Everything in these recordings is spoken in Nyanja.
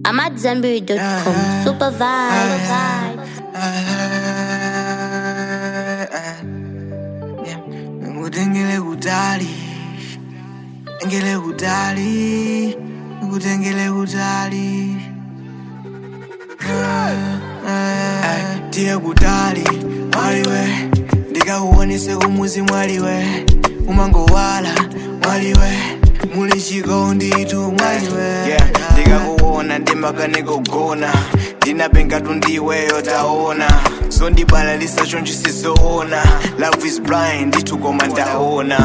I'm at Zenberry.com. Super vibe. ngikutengele kutali engele kutali ngikutengele kutali Ay, tiye kutali mwaliwe ndikakuonese kumuzi mwaliwe umangowala mwaliwe muli chikonditu mwaliwe yeah, ndikakuona ndimakanekogona ndinapengatu ndiweyo taona sondibalalisa chonchi sizoona love is blind nditukoma ndaona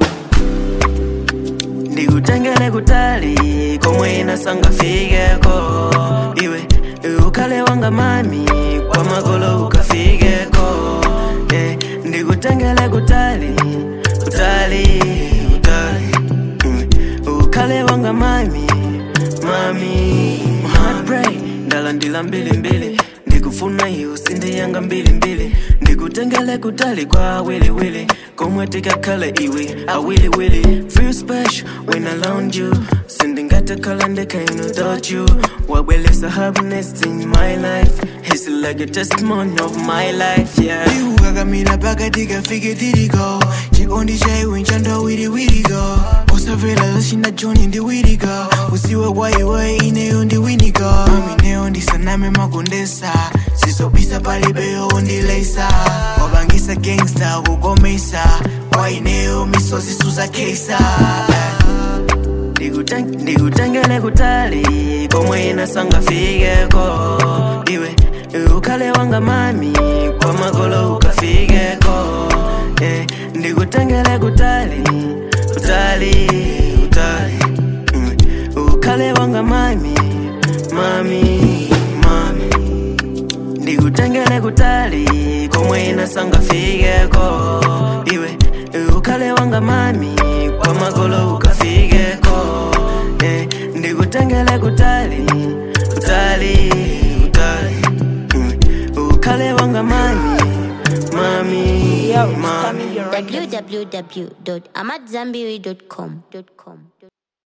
ndikutengele kutali komwe inasangafikeko iwe ukhale wanga mami kwa magolo ukafikeko eh, ndikutengele kutali kutali kutali mm, ukhale wanga mami mami heartbreak ndalandila mbilimbili ndikufuna iyo sinde yanga mbilimbili ndikutengele kutali kwa wiliwili komwe tikakhala iwe awiliwili feel special when around you sindingatakhala ndekaino without you wabwelesa happiness in my life it's like a testimony of my life yeah ndikukakamira pakati kafike tiriko chikondi chaiwe nchando wiriwiriko usavela zachina joni ndiwiriko usiwe kwaiwe ineyo ndiwiniko amineyo ndisaname makondesa zizobisa palibeyo undilesa wabangisa gangsta kukomesa waineyo misozi suzakesa Ndikuteng- ndikutengele kutali komwe inasangafikeko iwe ukhale wanga mami kwa magolo ukafikeko eh, ndikutengele kutali kutali kutali mm, ukhale wanga mami mami mami ndikutengele kutali komwe inasangafikeko iwe ukhale wanga mami kwa magolo ukafikeko eh, ndikutengele kutali kutali kutali mm, ukhale wanga mami mami mami www.amatzambiri.com.